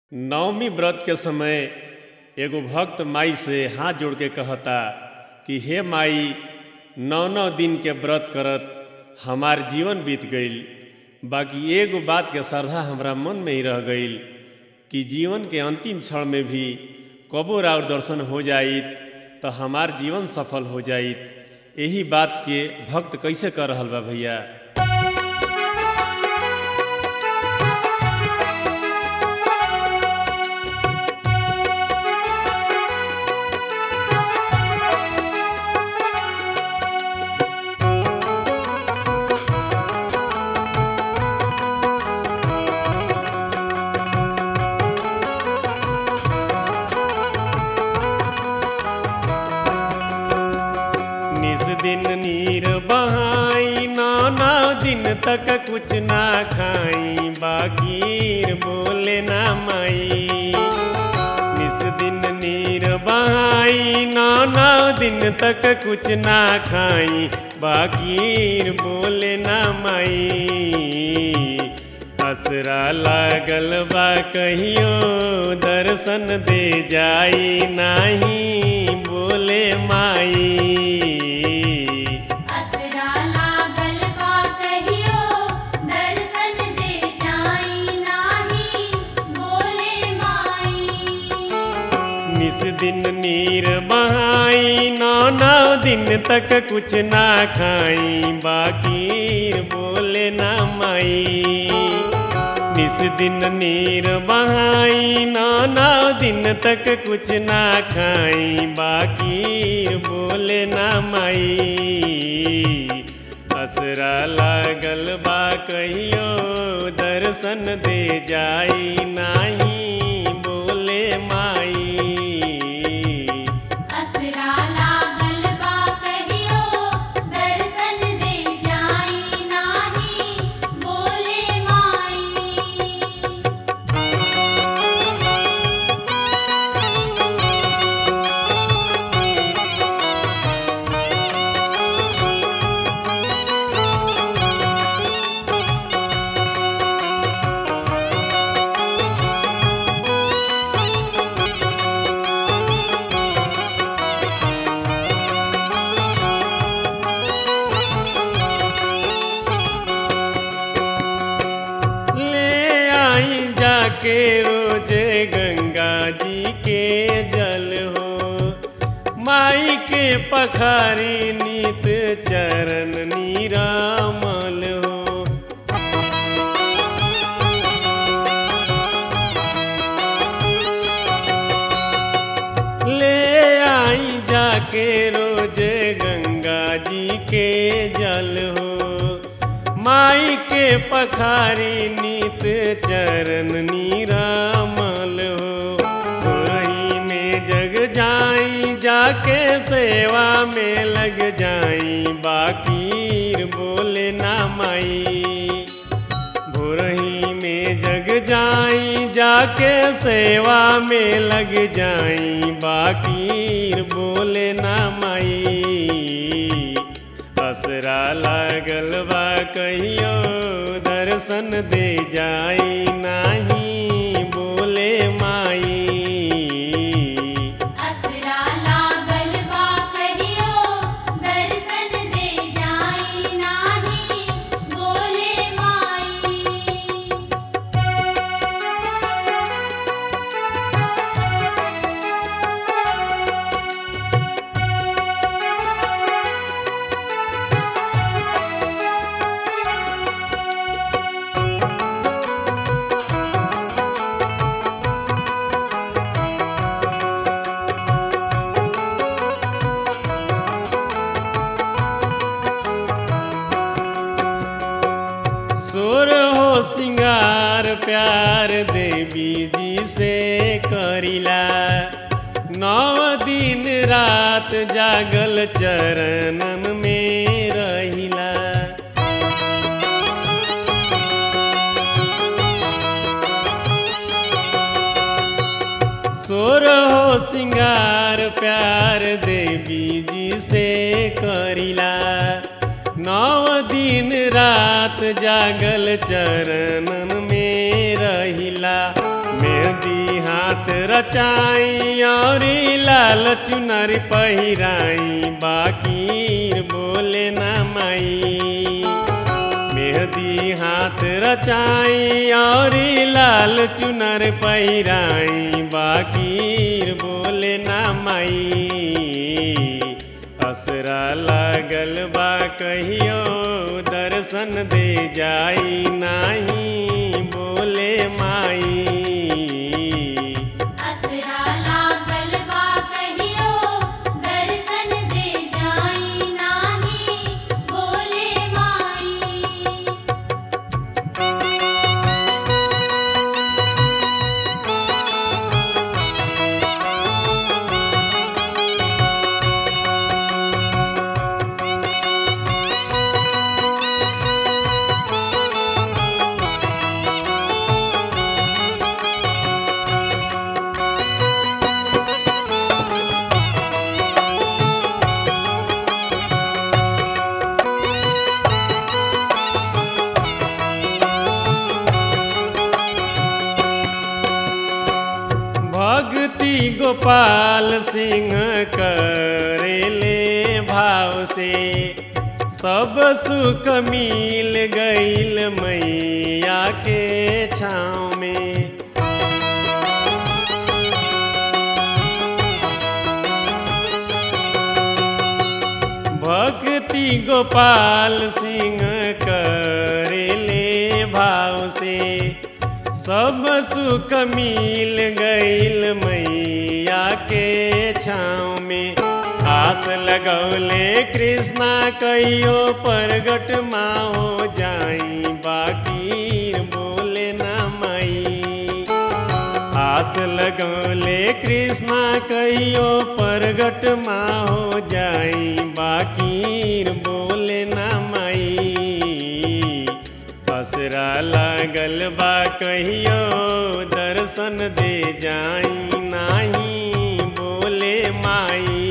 नवमी व्रत के समय एगो भक्त माई से हाथ जोड़ के कहता कि हे माई नौ नौ दिन के व्रत करत हमार जीवन बीत गईल बाकी एगो बात के श्रद्धा हमरा मन में ही रह गईल कि जीवन के अंतिम क्षण में भी कबो राउर दर्शन हो जाइत तो हमार जीवन सफल हो जाइत यही बात के भक्त कैसे कर रहल बा भैया निस दिन नीर बहाई नाना दिन तक कुछ ना खाई बाकीर बोले ना माई निस दिन नीर बहाई नाना दिन तक कुछ ना खाई बाकीर बोले ना माई असरा लागल बा कहियो दर्शन दे जाई नाही बोले माई असरा लागल बा कहियो दर्शन दे जाई नाही बोले माई निस दिन नीर बहाई नौ नौ दिन तक कुछ ना खाई बाकीर बोले ना माई निस दिन नीर बहाई नौ नौ दिन तक कुछ ना खाई बाकीर बोले ना माई असरा लागल बा कहियो दर्शन दे जाई नाही बोले माई असरा लागल बा कहियो दर्शन दे जाई नाही बोले माई ले आई जाके रोजे गंगा जी के जल हो माई के पखारी नीत चरण नीरामल हो ले आई जाके रोजे गंगा जी के जल हो माई के पखारी नीत चरण नीरामल हो वही में जग जाई जाके सेवा में लग जाई बाकीर बोले ना माई भोरही में जग जाई जाके सेवा में लग जाई बाकीर बोले ना माई असरा लागल बा कहियो दर्शन दे जाई नाही बोले माई असरा लागल बा कहियो दर्शन दे जाई नाही बोले माई सुर हो सिंगार प्यार देवी जी से करिला नौ दिन रात जागल चरणन में रहिला सुर हो सिंगार प्यार देवी जी से करिला नौ दिन रात जागल चरणन में रहिला मेहंदी हाथ रचाई और लाल चुनर पहिराई बाकी बोले ना माई मेहंदी हाथ रचाई और लाल चुनर पहिराई बाकी बोले ना माई असरा लागल बा कहियो दर्शन दे जाई नाही बोले माई असरा लागल बा कहियो दर्शन दे जाई नाही बोले माई भक्ति गोपाल सिंह करेले भाव से सब सुख मिल गईल मैया के छाँव में भक्ति गोपाल सिंह करेले भाव से सब सुख मिल गईल मैया के छाँव में आस लगौले कृष्णा कहियो प्रगट माँ हो जाई बाकी बोले ना माई आस लगौले कृष्णा कहियो प्रगट माँ हो जाई बाकी बोले ना माई असरा लागल बा कहियो दर्शन दे जाई नाही बोले माई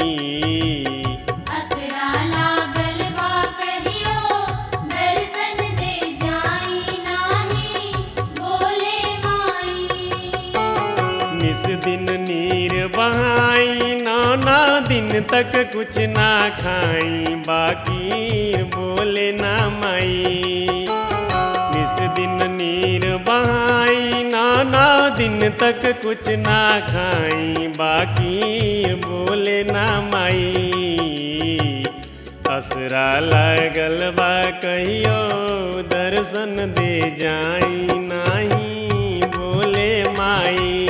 असरा लागल बा कहियो दर्शन दे जाई नाही बोले माई निस दिन नीर बहाई नाना दिन तक कुछ ना खाई बाकी बोले ना माई निस दिन नीर बहाई नाना दिन तक कुछ ना खाई बाकी बोले ना माई असरा लागल बा कहियो दर्शन दे जाई नाही बोले माई